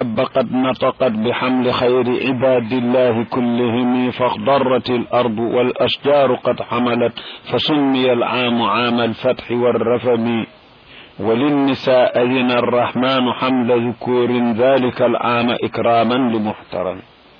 قد نطقت بحمل خير عباد الله كلهم فاخضرت الأرض والأشجار قد حملت فسمي العام عام الفتح والرفم وللنساء أذن الرحمن حمل ذكور ذلك العام إكراما لمحترم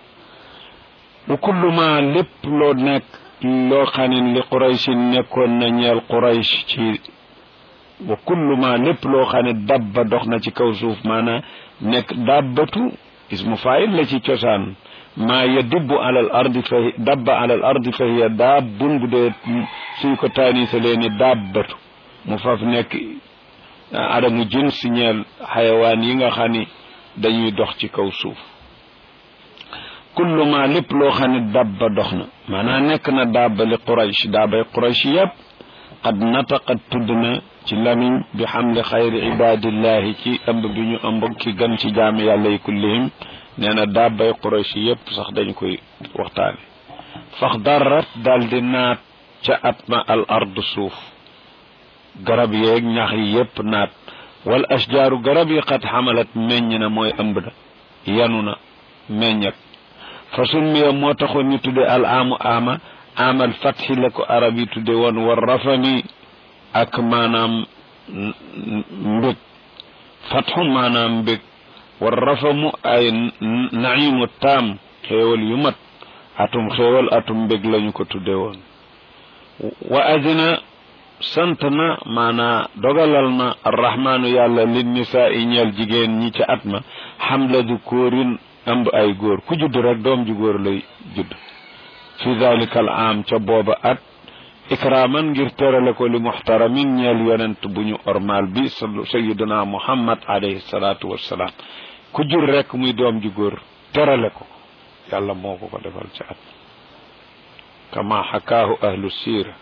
وكل ما لب لو نك لو خان لقريش نكون نيال قريش wa kullu ma lépp loo xam ne dabba dox na ci kaw suuf maanaa nekk dabbatu ismu faayil la ci cosaan maa yadibbu alal ardi fa dabba alal ardi fa hiya dabbun bu dee suñ ko taanisalee ni dabbatu mu faf nekk adamu jins ñeel xayawaan yi nga xam ni dañuy dox ci kaw suuf kullu ma lépp loo xam ne dabba dox na maanaa nekk na dabba li quraysh dabbay quraysh yëpp qad nataqat tudd na ci lamiñ bi xamli xayri ibadillahi ci ëmb bi ñu ëmb ki gën ci jaami yàlla yi kullihim nee na dabbay quraysh yépp sax dañ koy waxtaane fax darat dal di naat ca at ma al ard suuf garab yeeg ñax yi yépp naat wal ashjaaru garab yi xat xamalat meññ na mooy ëmb na yanu na meññat fa summiya moo taxoon ñu tudde al aamu aama amal fatxi la ko arab yi tudde woon war rafami ak maanaam mbég fatxu maanaam mbég war rafamu ay naimu taam xéewal yu mat atum xéewal atum mbég lañu ko tudde woon wa adina sant na maanaa dogalal na arrahmaanu yàlla lin nisaa i ñeel jigéen ñi ca at ma xamla du kóorin ëmb ay góor ku judd rek doom ju góor lay judd fi dalika al am ca booba at ikraman ngir terale ko li muxtaramin ñeel yonent bu ñu ormal bi sayiduna muhammad alayhi salaatu wassalaam ku jur rek muy doom ju góor terale ko yàlla moo ko ko defal ca at kama xakaahu ahlu siira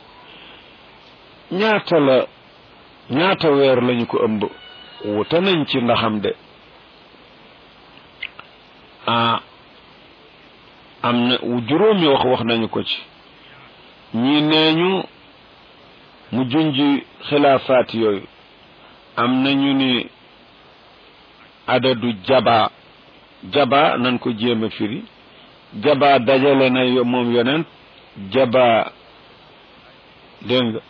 ñaata la ñaata weer lañu ko ëmb wuta nañ ci ndaxam de ah am na juróomi wax wax nañu ko ci ñi nee ñu mu junji xilaafaat yooyu am nañu ni adadu jaba jaba nan ko jéem a firi jaba dajale na moom yonent jaba dégg nga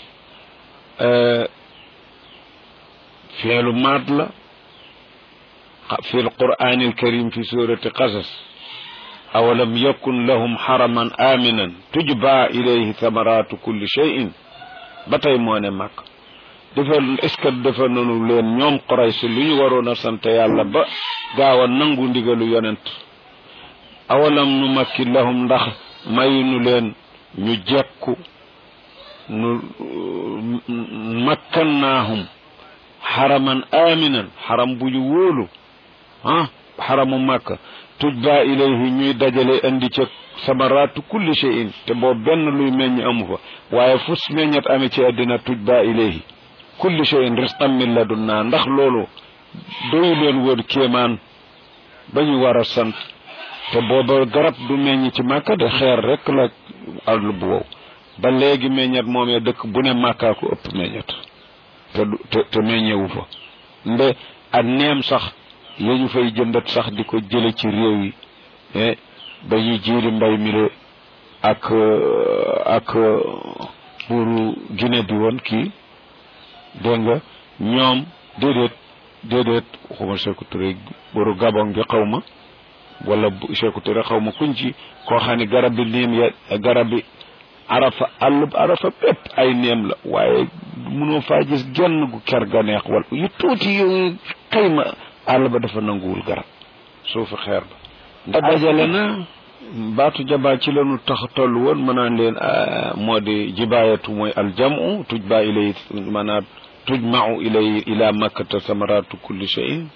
fiilu maat la fi alquran alkarim fi surati qasas awalam yakun lahum haraman aminan tujba ilayhi thamaratu kulli shay'in ba tey moo ne màkk dafa est-ce que dafa nanu leen ñoom Quraysh lu ñu waroon a sant yàlla ba gaaw a nangu ndigalu yonent awalam nu makki lahum ndax mayunu leen ñu jekku nu makkannaahum xaraman aminan xaram bu ñu wóolu ah xaramu màkka tujba ilayhi ñuy dajale andi ca samaraatu kulli shay'in te boobu benn luy meññ amu fa waaye fus meññat ame ci àddina tujba ilayhi kulli shay'in risqan min ladunna ndax loolu doyu leen woon kéemaan ba ñu war a sant te booba garab du meññ ci màkka de xeer rek la àll bu wow ba léegi meññat moomee dëkk bu ne màkkaa ko ëpp meññat te te te meññewu fa nde ak neem sax ya ñu fay jëndat sax di ko jële ci réew yi ba ñuy jiiri mbay mi le ak ak buuru Guinée bi woon kii dégg nga ñoom déedéet déedéet waxuma Sékou Touré buuru Gabon gi xaw ma wala Sékou Touré xaw ma kuñ ci koo xam ne garab bi niim ya garab bi arafa àllub arafa bépp ay neem la waaye mënoo faa gis genn gu ker ga neex wala yu tuuti yu xëyma àll ba dafa nanguwul garab suufu xeer ba ndax dajale na baatu jabaa ci lanu tax toll woon mën naan leen moo di jibaayatu mooy aljamu tujba ilay maanaam tujmau ilay ila makkata samaratu kulli shay'in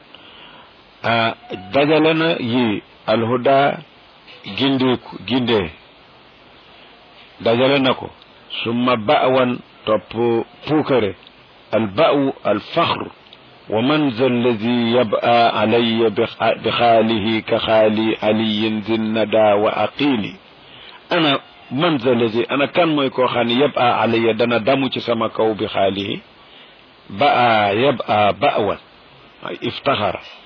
dajale na yi alhuda gindeeku gindee dajale na ko summa ba'wan topp puukare alba'u alfaxru wa man za alladi yab'a alayya bi xaalihi ka xaali aliyin zinnada wa aqili ana man za alladi ana kan mooy koo xam ne yab'a alayya dana damu ci sama kaw bi xaalihi ba'a yab'a ba'wan iftaxara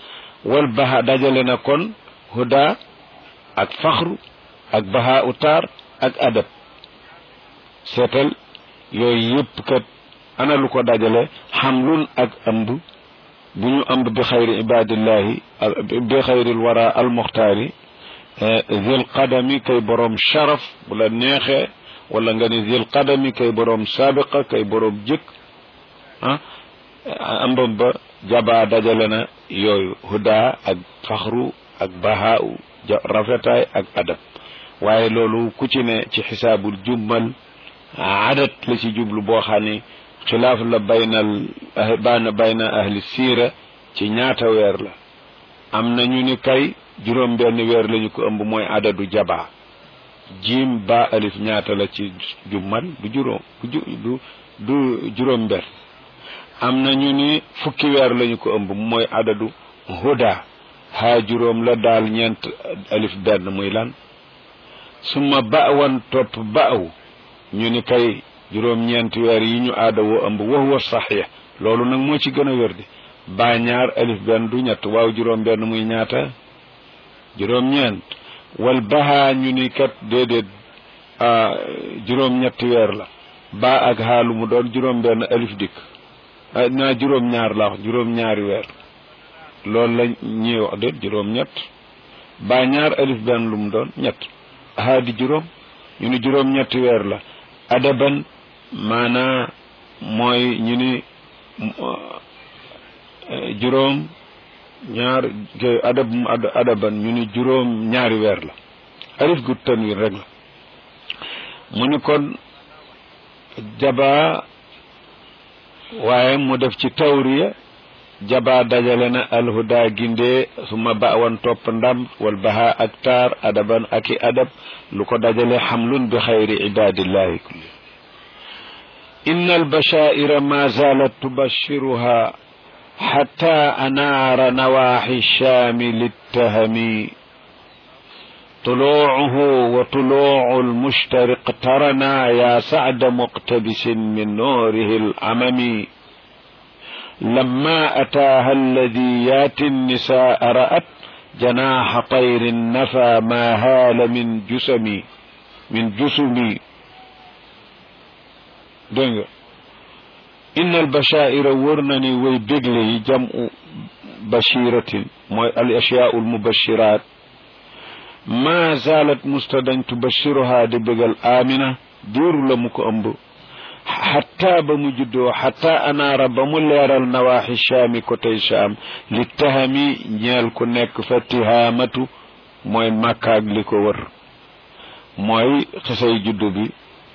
wal baha dajale na kon huda ak faxru ak baha utaar ak adab seetal yooyu yëpp kat ana lu ko dajale xamlun ak ëmb bu ñu ëmb bi xayri ibadillahi bi xayril wara almuxtaari zil qadami kay borom sharaf bu la neexee wala nga ni zil qadami kay borom sabiqa kay borom jëkk ah ëmbam ba jaba dajale na yooyu huda ak faxru ak bahaau rafetaay ak adab waaye loolu ku ci ne ci xisaabul jummal adat la ci jublu boo xam ni xilaaf la baynal baana bayna ahli siira ci ñaata weer la am na ñu ni kay juróom benn weer lañu ko ëmb mooy adadu jaba jiim ba alif ñaata la ci jummal du juróom du du du juróom benn am na ñu ni fukki weer lañu ko ëmb mooy adadu huda haa juróom la daal ñeent alif benn muy lan suma baawan topp baaw ñu ni kay juróom ñeenti weer yi ñu aada woo ëmb wax wa saxiix loolu nag moo ci gën a wér di baa ñaar alif benn du ñett waaw juróom benn muy ñaata juróom ñeent wal bahaa ñu ni kat déedéet juróom ñetti weer la baa ak xaalu mu doon juróom benn alif dikk naa juróom ñaar la wax juróom ñaari weer loolu la ñuy wax déet juróom ñett baa ñaar alif benn lu mu doon ñett haa di juróom ñu ni juróom ñetti weer la adaban maanaa mooy ñu ni juróom ñaar adab adaban ñu ni juróom ñaari weer la alif gu tanwin rek la mu ni kon jaba waaye mu def ci tawriya jaba dajale na alhuda gindee suma bawan topp ndam wal baha ak taar adaban ak i adab lu ko dajale xamlun bi xayri ibadillahi kulli inna albashaira ma zalat tubashiruha xatta anaara nawaxi shaami littahami طلوعه وطلوع المشترق ترنا يا سعد مقتبس من نوره العمم لما أتاها الذي ياتي النساء رأت جناح طير نفى ما هال من جسمي من جسمي دنگ إن البشائر ورنني ويبقلي جمع بشيرة الأشياء المبشرات ما زالت مستدن تبشرها دي بقل آمنة دير لمك أمبو حتى بمجدو حتى أنا رب ملير النواحي الشامي كتي شام للتهمي نيال كنك فتهامة موي مكاك لكو ور موي خسي جدو بي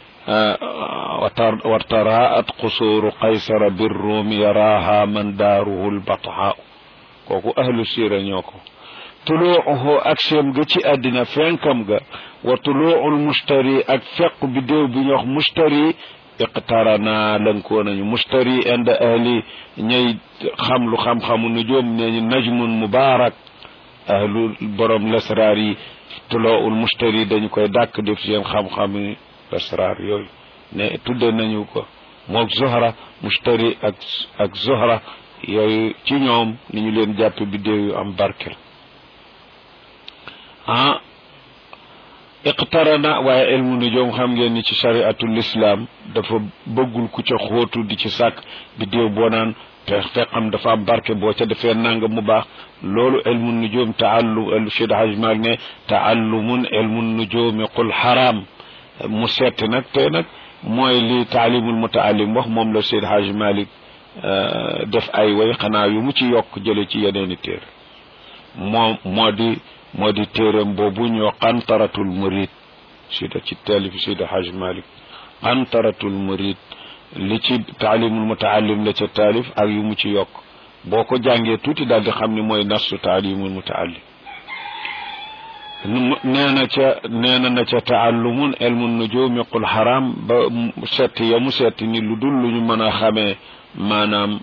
وتراءت قصور قيصر بالروم يراها من داره البطحاء كوكو أهل السيرة نيوكو tuluuhu ak seem ga ci àddina fenkam ga wa tuluuul mustari ak feq bi déew bi ñu wax mustari iqtarana lënkoo nañu mustari inda ahli ñay xam lu xam-xamu nujoom nee ñu najmun mubarak ahlu borom lasraar yi tuluuul mustari dañu koy dàkk def seen xam-xami lasraar yooyu ne tudde nañu ko mook zohra mustari ak ak zohra yooyu ci ñoom ni ñu leen jàppe bi déew yu am barkel ah iqtarana waaye ilmu nujum xam ngeen ni ci shariatul islam dafa bëggul ku ca xóotu di ci sàkk bi déew boo naan te fekkam dafa am barke boo ca defee nanga mu baax loolu ilmu nujum taallum el Cheikh Haj Malik ne taallumun ilmu nujumi qul haram mu setti nag tey nag mooy li taalimul mutaallim wax moom la Cheikh Haj Malik def ay way xanaa yu mu ci yokk jële ci yeneeni téer moo moo di moo di téeram boobu ñoo qantaratul murid sida ci taalif sida haj malik qantaratul murid li ci taalimul mutaallim la ca taalif ak yu mu ci yokk boo ko jàngee tuuti daal di xam ni mooy nastu taalimul mutaallim nee na ca nee na na ca taallumun ilmun nujumi qul haram ba setti ya mu setti ni lu dul lu ñu mën a xamee maanaam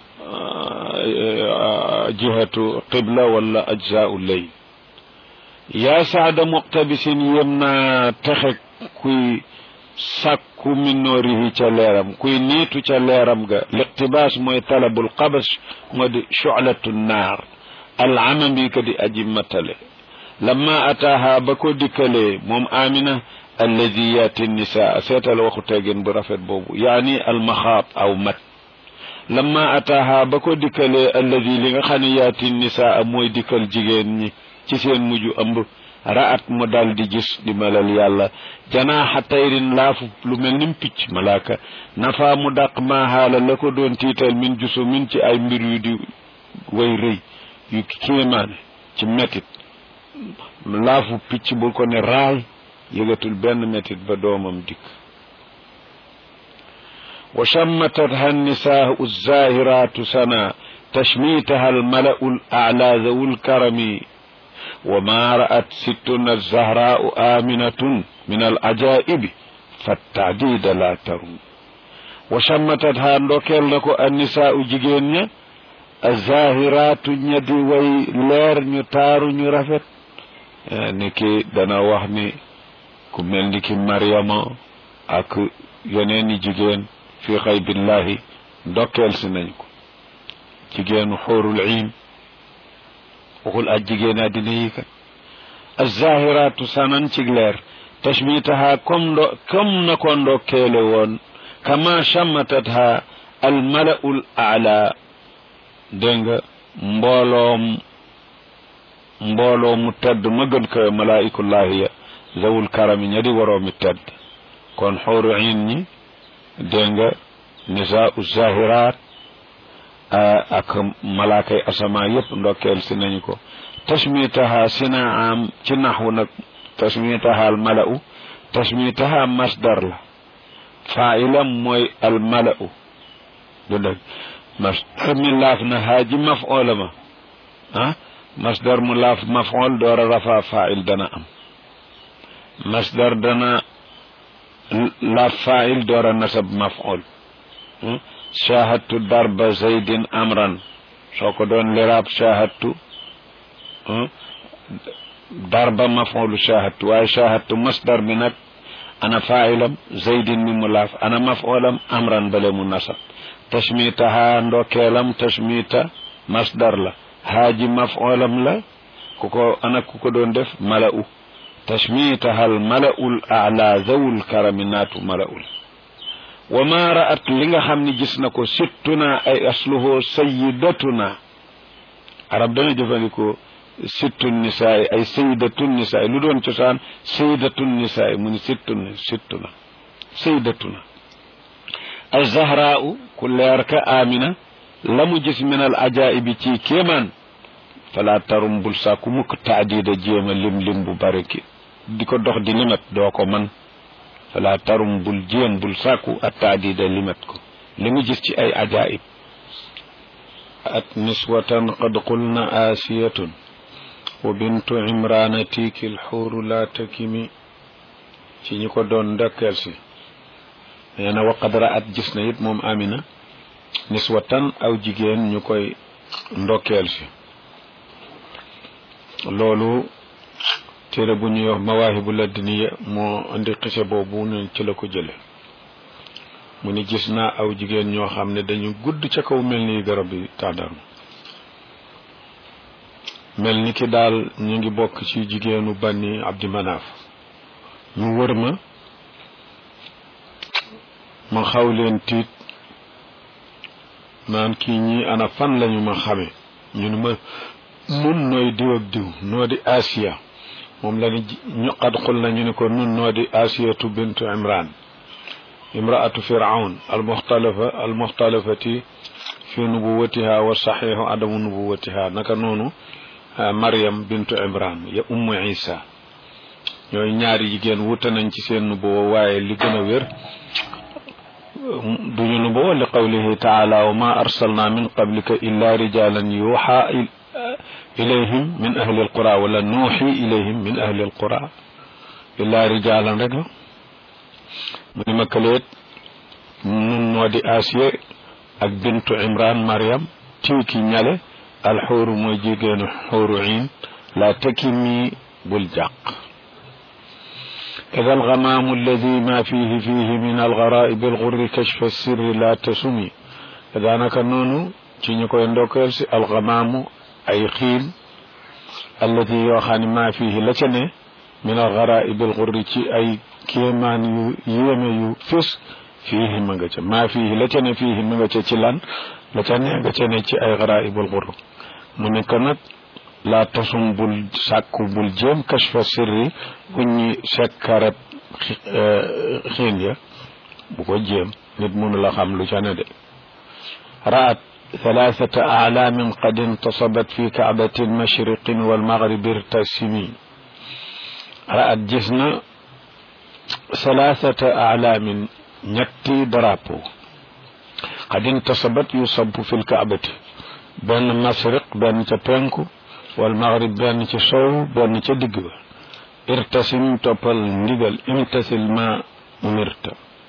jihatu qibla wala ajzaau lay yaa saada muqtabisin yem naa texe kuy sàkku min noorihi ca leeram kuy niitu ca leeram ga liqtibaas mooy talabul qabas moo di shu'latu naar alamami ka di aji matale lamma ataaha ba ko dikkalee moom amina alladi yaati nisaa seetal waxu teggin bu rafet boobu yaani almaxaat aw mat lamma ataaha ba ko dikkalee alladi li nga xam ne yaati nisaa mooy dikkal jigéen ñi ci seen mujj ëmb ra'at mu dal di gis di melal yàlla janaaxa tayrin laafu lu mel nim picc malaaka nafa mu dàq maa xaala la ko doon tiital min jusu min ci ay mbir yu di way rëy yu kéemaane ci metit laafu picc bu ko ne raay yëgatul benn metit ba doomam dikk wa shammatatha nisaau zahiratu sana tashmitaha almalau alala zawu lkarami وما رأت ستنا الزهراء آمنة من العجائب فالتعديد لا تروم وشمتتها ndokel nako النساء jigéen ña الزاهرات ña di way leer ñu taaru ñu rafet ni ki dana wax ni ku mel ni ki Mariama ak yeneen i jigéen fi xaybillahi ndokkeel si nañ ko jigéenu xóorul iin waxul ak jigéen àddina yi kat azahiratu sanan ci leer tashmitaha comme ndo comme na ko ndokkeele woon kama chammatatha almalaul ala dégg nga mbooloom mbooloo mu tedd ma gën ko malaikullahi ya zawul karami ña di waroomi tedd kon xóoru in ñi dégg nga nisaau zahirat ak malaakay asamaan yépp ndokkeel si nañu ko tashmitaha sina am ci naxwu nag tashmitaha al mala'u tashmitaha masdar la faa'ilam mooy al mala'u du dëgg masdar mi laaf na haaji maf'oola ma ah masdar mu laaf maf'ool door a rafa faa'il dana am masdar dana laaf faa'il door a nasab maf'ool shahadtu darba zaydin amran soo ko doon liraab shahadtu darba maf'ulu shahadtu waaye shahadtu masdar bi nag ana fa'ilam zaydin mi mu laaf ana maf'ulam amran bale mu nasab tashmitaha ndokeelam tashmita masdar la haaji maf'ulam la ku ko ana ku ko doon def mala'u tashmitaha al mala'ul a'la zawul karami naatu mala'ul wa ma ra'at li nga xam ni gis na ko sittuna ay asluhu sayyidatuna arab dana jëfandikoo sittun nisaay ay sayyidatun nisaay lu doon cosaan sayyidatun nisaay mu ni sittun sittuna sayyidatuna az-zahraa'u ku leer ka amina la mu gis min al ajaa'ibi ci kéemaan fala tarum bul sàkku mukk taadida jéema lim lim bu bari ki di ko dox di limat doo ko man fala tarum bul jéem bul sàkku at taadida limat ko li mu gis ci ay ajaib at niswatan qad qulna asiyatun wa bintu imrana tiiki lxuuru la takimi ci ñi ko doon ndokkeel si nee na waqad ra'at gis na it moom amina niswatan aw jigéen ñu koy ndokkeel si loolu téere bu ñuy wax mawaahibu ladniya moo indi xise boobu ne ci la ko jële mu ni gis naa aw jigéen ñoo xam ne dañu gudd ca kaw mel ni garab yi tàndarma mel ni ki daal ñu ngi bokk ci jigéenu banni abdi manaaf ñu wër ma ma xaw leen tiit naan kii ñii ana fan lañu ma xame ñu ne ma nun nooy diw ak diw noo di asiya moom la ni ñu qad xul na ñu ne ko nun noo di asiyatu bintu imran imraatu firaun almuxtalafa almuxtalafati fi nubuwatiha wa saxiixu adamu nubuwatiha naka noonu mariam bintu imran ya ummu isa ñooy ñaari jigéen wute nañ ci seen nubuwa waaye li gën a wér duñu nubuwa li qawlihi taala wa ma arsalna min qablika illa rijalan yuuxa ilayhim min ahli alqura wala nuuxi ilayhim min ahli alqura illa rijalan rek la mu ni ma kaleet nun noo di asiya ak bintu imran mariam tiiki ñale alxuuru mooy jigéenu xuuru in la takimi bul jàq إذا الغمام الذي ما فيه فيه من الغرائب الغر كشف السر لا تسمي إذا نك نونو ci ñu koy ndokkeel si alxamaamu ay xiil allati yoo xam ne maa fiihi la ca ne min al garaib al xurri ci ay kéemaan yu yéeme yu fés fiihi ma nga ca maa fiihi la ca ne fiihi ma nga ca ci lan la ca ne nga ca ne ci ay garaib al xurr mu ne ko nag laa tasum bul sàkku bul jéem kashfa sirri uññi sekkareb xiin ya bu ko jéem nit mënu la xam lu ca ne de raat ثلاثة أعلام قد انتصبت في كعبة المشرق والمغرب ارتسمي رأت جسنا ثلاثة أعلام نتي درابو قد انتصبت يصب في الكعبة بين المشرق بين تبينكو والمغرب بين تشو بين تدقوا ارتسم توبل ندقل امتثل ما أمرت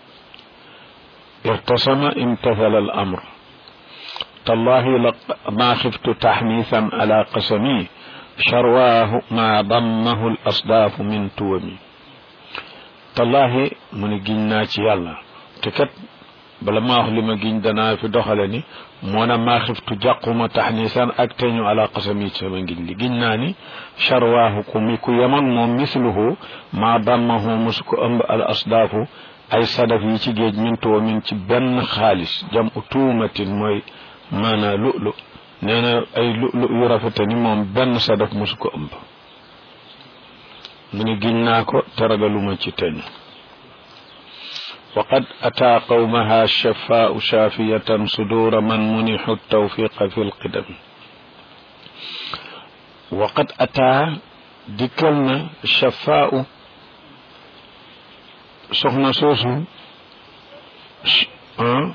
ارتسم امتثل الأمر تالله ما خفت تحنيثا على قسمي شرواه ما ضمه الأصداف من تومي تالله من جننا يالا تكت bala ma wax li ma giñ danaa fi doxale ni moo na maa xiftu jàquma taxnisan ak teñu ala qasami ci sama ngiñ li giñ naa ni charwaahu ku mi ku yemoon moom misluhu maa dammahu musu ko ëmb al asdaafu ay sadaf yi ci géej min tuwa min ci benn xaalis jam u tuumatin mooy maanaa lu'lu nee na ay lu'lu yu rafete ni moom benn sadaf musu ko ëmb mu ni giñ naa ko te ragaluma ci teñ وقد أتى قومها الشفاء شافية صدور من منح التوفيق في القدم وقد أتى دكلنا الشفاء سخنا سوسو أه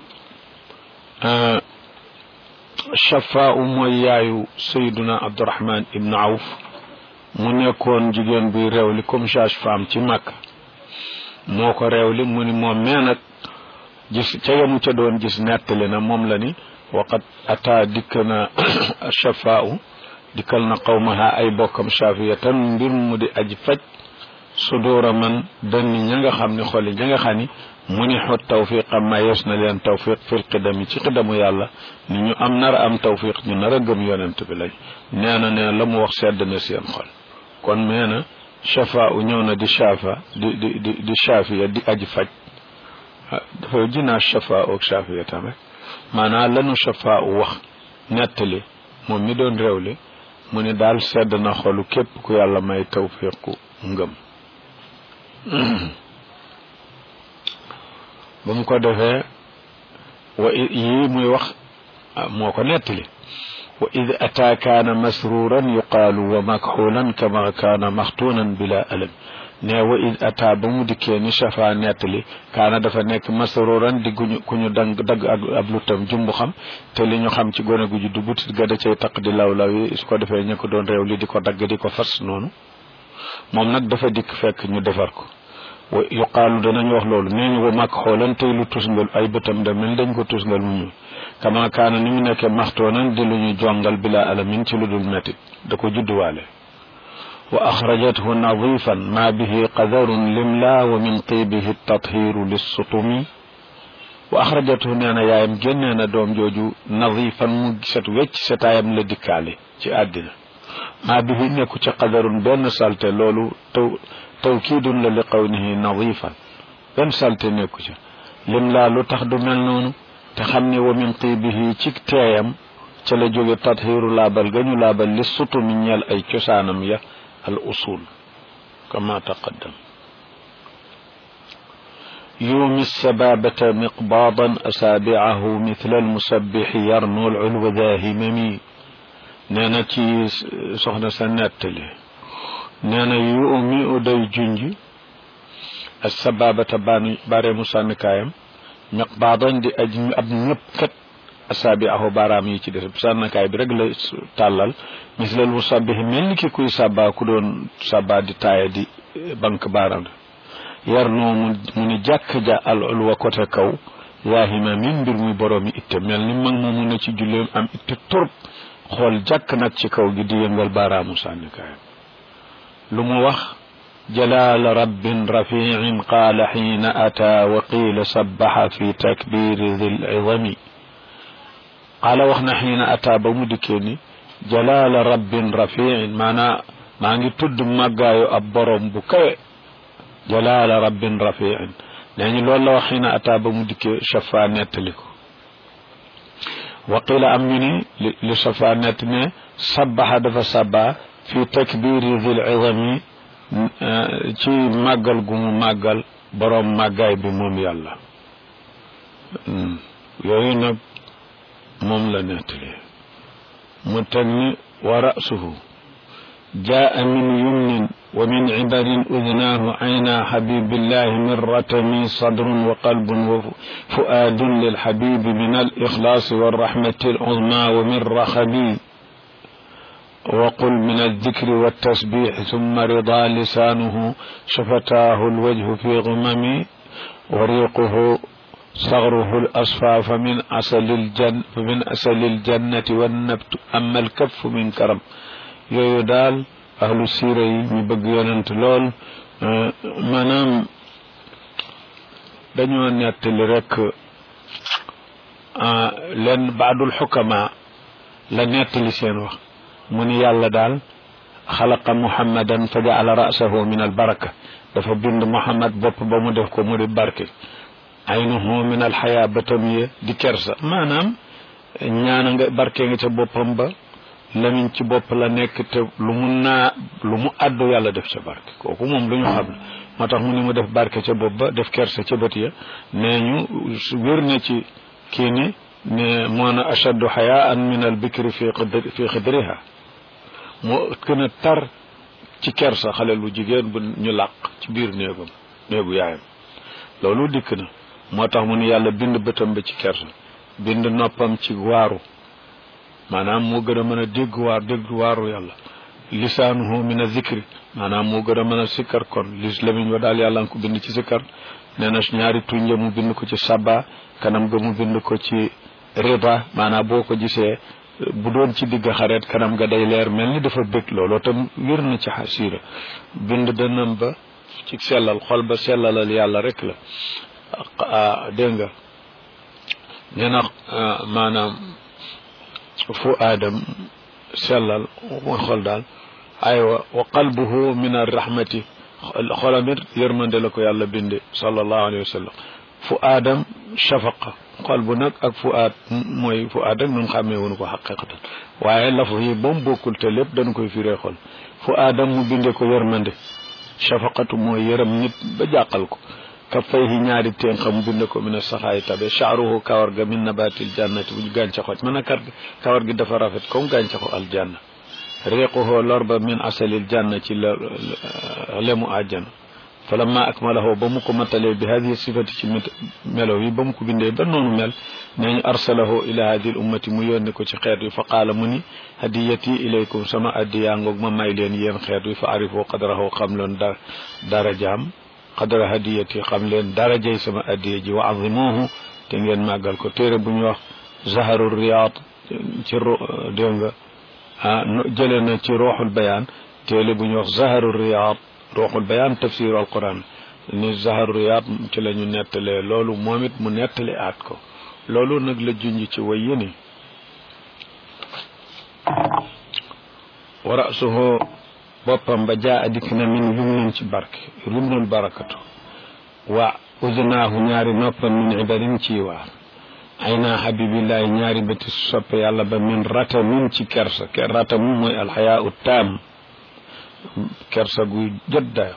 أه shafaa mooy yaayu sayduna abdurahman ibnu awf mu nekkoon jigéen buy réewli comme sage femme ci màkk moo ko réewli mu ni moom mee nag gis ca yamu ca doon gis nettali na moom la ni waqat ata dikk na shafaa dikkal na qawmaha ay bokkam shafiyatan mbir mu di aji faj sudóora man danni ña nga xam ni xoli ña nga xam ni mu ni xot tawfiqa mayees na leen tawfiq fil qidami ci qidamu yàlla ni ñu am nar a am tawfiq ñu nar a gëm yonent bi lañ nee na nee la mu wax sedd na seen xol kon nee na shafa u ñëw na di shafa di di di di shafiya di aji faj dafa jinaa shafa ak shafiya tam rek maanaam lanu shafa u wax nettali moom mi doon réewle mu ni daal sedd na xolu képp ku yàlla may tawfiqu ngëm ba mu ko defee wa yii muy wax moo ko nettali wa id ataa kaana masruran yuqaalu wa makxulan kama kaana maxtuunan bila alam ne wa id ataa ba mu dikkee ni shafa nettali kaana dafa nekk masruran di guñu ku ñu dang dagg ak ab lutam jumbu xam te li ñu xam ci gone gu juddu butit ga da cay taq di law law yi su ko defee ñu ko doon réew li di ko dagg di ko fas noonu moom nag dafa dikk fekk ñu defar ko wa yuqaalu danañ wax loolu nee ñu wa mag xoolan tey lu tusngal ay bëtam da mel dañ ko tusngal mu ñu kama kaana ni mu nekkee maxtoonan di lu ñu jongal bila alamin ci lu dul métit da ko judduwaale wa axrajathu nadifan ma bihi qadarun limla wa min tibihi tathiru lissutumi wa axrajathu nee na yaayam génnee na doom jooju nadifan mu set wecc setaayam la dikkaale ci àddina maa bihi nekku ci qadarun benn salte loolu taw tawkiidun la li qawnihi nadifan benn salte nekku ca lim laa lu tax du mel noonu te xam ne wa min tibihi ci teeyam ca la jóge tathiru laabal ga ñu laabal li sutumi ñeel ay cosaanam ya al usul kama taqaddam يومي السبابة مقباضا أسابعه مثل المسبح يرنو العلو ذا هممي nee na ci soxna sa nettali nee na yu mi u day junj ak sababata baanu bare mu sànnikaayam ñaq baadoon di aj ab ñëpp kat asaabi ahu baaraam yi ci des sànnikaay bi rek la tàllal mislal mu sabbih mel ni ki kuy sàbbaa ku doon sàbbaa di taaya di bank baaraam yar noo mu mu ni jàkk ja al ulwa côté kaw yaahima min mbir muy boroomi itte mel ni mag moomu ne ci julleem am itte torop xool jàkk nag ci kaw gi di yëngal baaraamu sànnikaayam lu mu wax jalaal rabbin rafiin qaala xiina ataa wa qiila sabbaxa fi takbiri dil idami qaala wax na xiina ataa ba mu dikkee ni jalaala rabbin rafiin maanaa maa ngi tudd màggaayu ab borom bu kawe jalaala rabbin rafiin nee ñu loolu la wax xina ataa ba mu dikkee chafa nettali ko waqila am ñu ni li chafa nett ne sabaxa dafa saba fi takbiri dil izami ci màggal gu mu màggal borom màggaay bi moom yàlla yooyu nag moom la nettali mu teg ni wa rasuhu jaa min yumnin wa min cibarin udnaahu ayna xabibillahi min ratami sadrun wa qalbun wa fuaadun lilxabibi min alixlaasi walraxmati alcuzma wa min raxabi وقل من الذكر والتسبيح ثم رضا لسانه شفتاه الوجه في غمم وريقه صغره الأصفى فمن أصل الجن فمن أصل الجنة والنبت أما الكف من كرم yooyu daal ahlu siira yi ñu bëgg yonent lool maanaam dañoo nettali rek leen baadul xukama la nettali seen wax mu ni yàlla daal xalaqa muhammadan fa jaala rasahu min albaraka dafa bind muhammad bopp ba mu def ko mu di barke aynuhu min alxaya bëtam ye di kersa maanaam ñaana nga barke nga ca boppam ba lamiñ ci bopp la nekk te lu mu naa lu mu àddu yàlla def ca barke kooku moom lu ñu xam la moo tax mu ni mu def barke ca bopp ba def kersa ca bët ya nee ñu wér na ci kii ni ne moo na ashaddu xayaan min al bikri fi fi xidriha moo gën a tar ci kersa xale lu jigéen bu ñu làq ci biir néegam néegu yaayam loolu dikk na moo tax mu ni yàlla bind bëtam ba ci kersa bind noppam ci waaru maanaam moo gën a mën a dégg waar dégg waaru yàlla lisaanuhu min a zikri maanaam moo gën a mën a sikkar kon lis lamiñ wa daal yàlla nga ko bind ci sikkar nee na ñaari tuñ ya mu bind ko ci sabba kanam ga mu bind ko ci rida maanaam boo ko gisee bu doon ci digg xareet kanam ga day leer mel ni dafa bëgg looloo tam wér na ci xasiira bind dënam ba ci sellal xol ba sellalal yàlla rek la dégg nga nee na maanaam fu aadam sellal mooy xol daal aywa wa qalbuhu min arrahmati xolamit yërmande la ko yàlla binde sallallahu alayhi wa sallam fu aadam shafaqa xol bu nag ak fu aad mooy fu aad ak nun xàmmee woonu ko xaqiqatan waaye laf yi ba mu bokkul te lépp dañ koy firee xol fu aadam mu binde ko yërmande shafaqatu mooy yërëm nit ba jàqal ko kaffayhi ñaari teen xam bind ko min saxaay tabe chaaruhu kawar ga min nabatil jannati bu ñu gàncaxoo mën a kar kawar gi dafa rafet comme gàncaxu aljanna riquhu lor ba min asalil janna ci la lemu àjjana falamma akmalahu ba mu ko matalee bi hadihi sifati ci melo yi ba mu ko bindee ba noonu mel nee ñu arsalahu ila hadihi l ummati mu yónni ko ci xeet wi fa qaala mu ni hadiyati ilaykum sama addiyaa ngoog ma may leen yéen xeet wi fa arifu qadrahu xam loon da darajaam qadra hadiyati xam leen darajay sama addiya ji wa azimuhu te ngeen màggal ko téere bu ñu wax zaharu riyaad ci dégg nga ah jëlee na ci ruuxul bayaan téere bu ñu wax zaharu riyaad ruuxul bayaan tafsiru alquran ni zaharu riyaad ci la ñu nettalee loolu moom it mu nettali aat ko loolu nag la junj ci way yéni wa rasuhu boppam ba jaa dikk na min yumnin ci barke yumnul barakatu wa udnaahu ñaari noppam min ibarin ci waar ay naa habibillahi ñaari bëti soppe yàlla ba min ratamin ci kersa ke ratamu mooy alxayaa u taam kersa guy jot dayo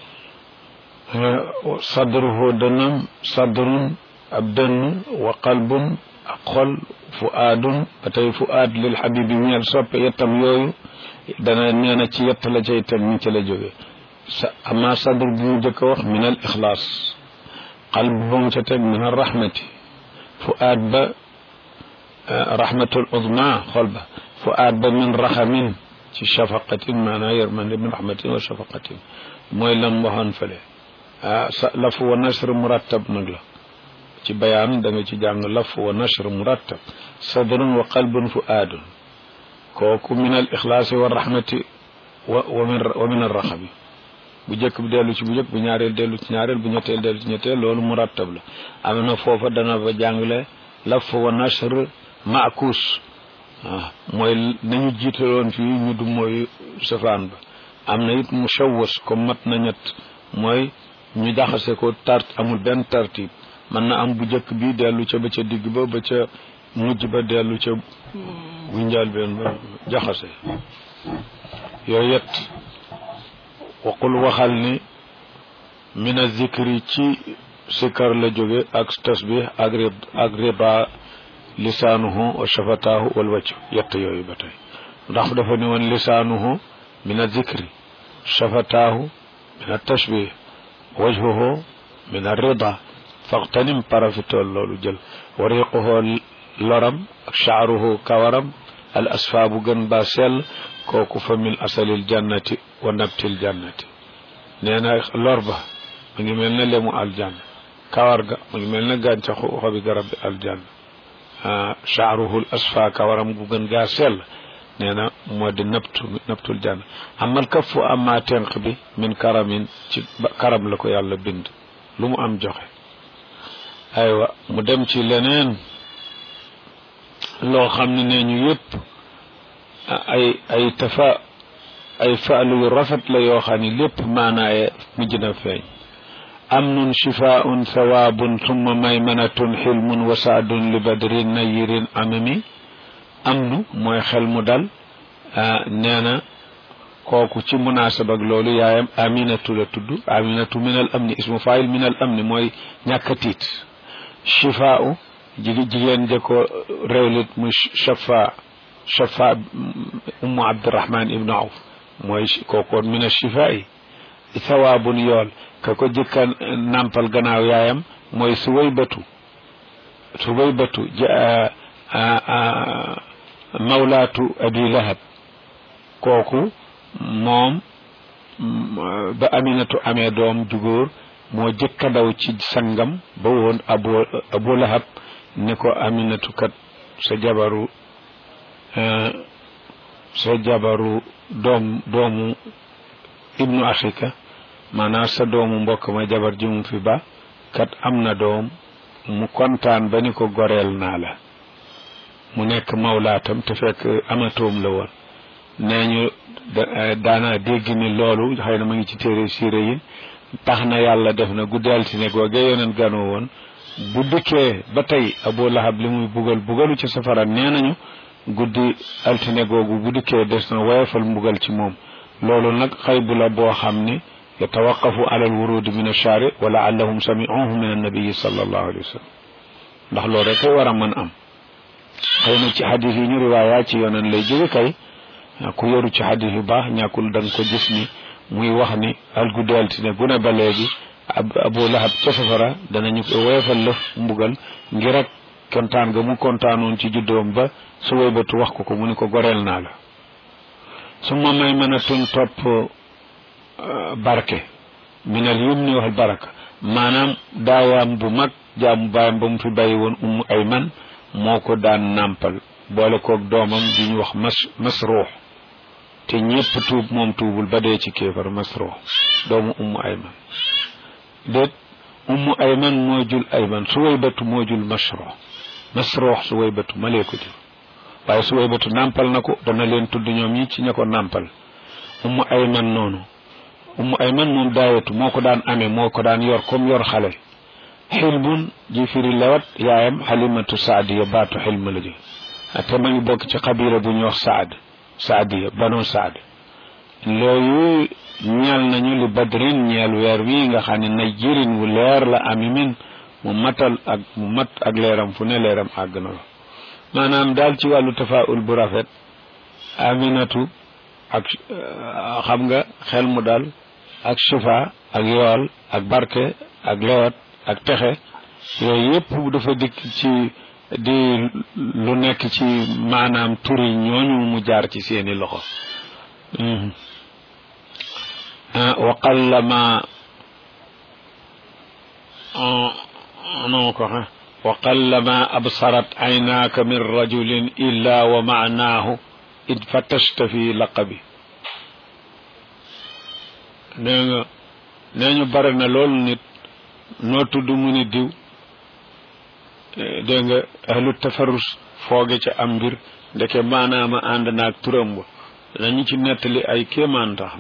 sadruhu dënam sadrun ab dënn wa qalbun ak xol fu aadun ba tey fu aad lil habibi ñeel soppe yettam yooyu dana nee na ci yett la cay teg ni ci la jóge sa ama sadr bi mu jëkk a wax min al ixlaas qalb ba mu ca teg min al rahmati fu aad ba rahmatul uzma xol ba fu aad ba min raxamin ci shafaqatin maanaa yërmande min rahmatin wa shafaqatin mooy lam waxoon fële ah sa laf wa nashr murattab nag la ci bayaan da nga ci jàng laf wa nashr murattab sadrun wa qalbun fu aadun kooku min al ixlaasi wa rahmati wa wa min wa min al raxami bu njëkk bi dellu ci bu njëkk bu ñaareel dellu ci ñaareel bu ñetteel dellu ci ñetteel loolu murattab la am na foofa dana ba jàngale laf wa nashr maakuus waaw mooy nañu jiitaloon fii ñu du mooy safaan ba am na it mu shawwas comme mat na ñett mooy ñu jaxase ko tart amul benn tartib mën na am bu njëkk bi dellu ca ba ca digg ba ba ca mujj ba dellu ca bu njaal benn ba jaxase yooyu yet waqul waxal ni min a zikri ci sikar la jóge ak tasbih ak rib ak riba lisaanuhu wa shafataahu wal wacc yett yooyu ba tey ndax dafa ni woon lisaanuhu min a zikri shafataahu min a tashbih wajhuhu min a rida faqtanim parafitool loolu jël wariquhu loram ak shaaruhu kawaram al asfa bu gën ba sell kooku fa min asalil jannati wa nabtil jannati nee na lor ba mu ngi mel ne lemu aljanna kawar ga mu ngi mel ne gàncaxu xobi garab bi aljanna shaaruhul asfa kawaram gu gën gaa sell nee na moo di nabtu nabtul janna amal kafu amma tenq bi min karamin ci karam la ko yàlla bind lu mu am joxe aywa mu dem ci leneen loo xam ne nee ñu yëpp ay ay tafa ay faalu yu rafet la yoo xam ne lépp maanaaye mujj na feeñ amnun shifaun thawaabun summa maymanatun xilmun wasaadun li badrin nayirin amami amnu mooy xel mu dal nee na kooku ci munaasaba ak loolu yaayam aminatu la tudd aminatu min al amni ismu faayil min al amni mooy ñàkk a tiit shifaau jigi jigéen ja ko réewlit muy shafa shafa ummu abdirahman ibnu awf mooy kookoon min ashifa yi sawaabun yool ka ko jëkka nampal gannaaw yaayam mooy suway batu suway batu mawlaatu abi lahab kooku moom ba aminatu amee doom jugóor moo jëkka daw ci sangam ba woon abu abu lahab ni ko aminatu kat sa jabaru sa jabaru doom doomu ibnu axika maanaam sa doomu mbokk ma jabar ji mu fi ba kat am na doom mu kontaan ba ni ko goreel naa la mu nekk mawlaatam te fekk amatoom la woon nee ñu daana dégg ni loolu xëy na ma ngi ci téere siire yi tax na yàlla def na guddi altine googee yoneen ganoo woon bu dikkee ba tey abu lahab li muy bugal bugalu ci safara nee nañu guddi altine googu bu dikkee des na woyofal mbugal ci moom loolu nag xaybu la boo xam ni yatawaqafu ala alwurudi min alchaari wa laallahum samiuhu min annabiyi sallallahu alayhi wa sallam ndax loolu rek war a mën am xëy na ci xadis yi ñu riwaaya ci yoneen lay jóge kay ku yoru ci xadis yu baax ñàkkul da nga ko gis ni muy wax ni al guddi altine gune ba léegi abu lahab ca safara danañu ko woyofal lëf mbugal ngir rek kontaan ga mu kontaanoon ci juddoom ba su wëybatu wax ko ko mu ni ko goreel naa la su ma may mën a tun topp barke minal yumni wal baraka maanaam daawaam bu mag jaamu baayam ba mu fi bàyyi woon ummu ayman moo ko daan nàmpal boole koog doomam di ñu wax mas masruux te ñépp tuub moom tuubul ba dee ci kéefar masruux doomu ummu ayman déet ummu ayman moo jul ayman su waybatu moo jul masruux masruux su waybatu malee ko jur waaye su waybatu nàmpal na ko dana leen tudd ñoom ñi ci ña ko nàmpal ummu ayman noonu ummu ayman moom daayatu moo ko daan amee moo ko daan yor comme yor xale xilbun ji firi lewat yaayam xalimatu saadiya baatu xilma la ji te ma ngi bokk ci xabila bu ñuy wax saad saadiya banu saad loolu ñeel nañu li badrin ñeel weer wi nga xam ne na jirin wu leer la ami min mu matal ak mu mat ak leeram fu ne leeram àgg na la maanaam daal ci wàllu tafaul bu rafet aminatu ak xam nga xel mu dal ak shifa ak yool ak barke ak lewat ak texe yooyu yëpp dafa dikk ci di lu nekk ci maanaam turi ñooñu mu jaar ci seeni loxo wa qallama non ko xa wa qallama absarat aynaaka min rajulin illa wa maanaahu id fatashta fi laqabi nee nga nee ñu bare na loolu nit noo tudd mu ni diw dégg nga ahlu tafarus fooge ca am mbir ndeke maanaama ànd naag turam ba dañu ci nettali ay kéemaan tax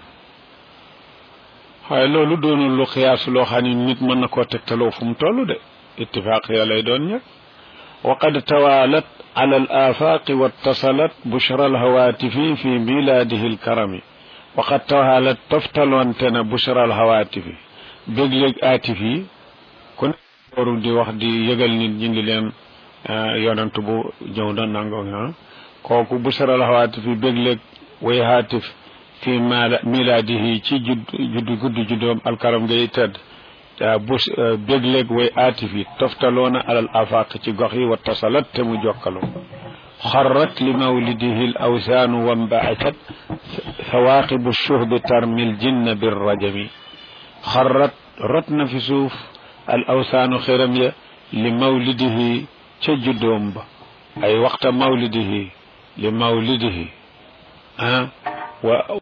waaye loolu doonul lu xiyaas loo xam ne nit mën na koo tegtaloo fu mu toll de ittifaaq ya lay doon ñëpp wa qad tawaalat ala al afaaqi wattasalat bushra al hawaatifi fi milaadihi al karami wa qad tawaalat toftaloonte na bushra al hawaatifi bégléeg aatif yi ku ne waru di wax di yëgal nit ñi ngi leen yonent bu ñëw na nango ah kooku bushra al hawaatifi bégléeg way haatif fi milaadihi ci judd juddu gudd juddoom alkaram ngay tëdd bus bégléeg way aatif yi toftaloona alal afaq ci gox yi wa tasalat te mu jokkaloo xarrat li mawlidihi l awsaanu wambaasat thawaaqibu shuhbi tarmil jinna bir rajami xarrat rot na fi suuf al awsaanu xiram ya li mawlidihi ca juddoom ba ay waxta mawlidihi li mawlidihi ah wa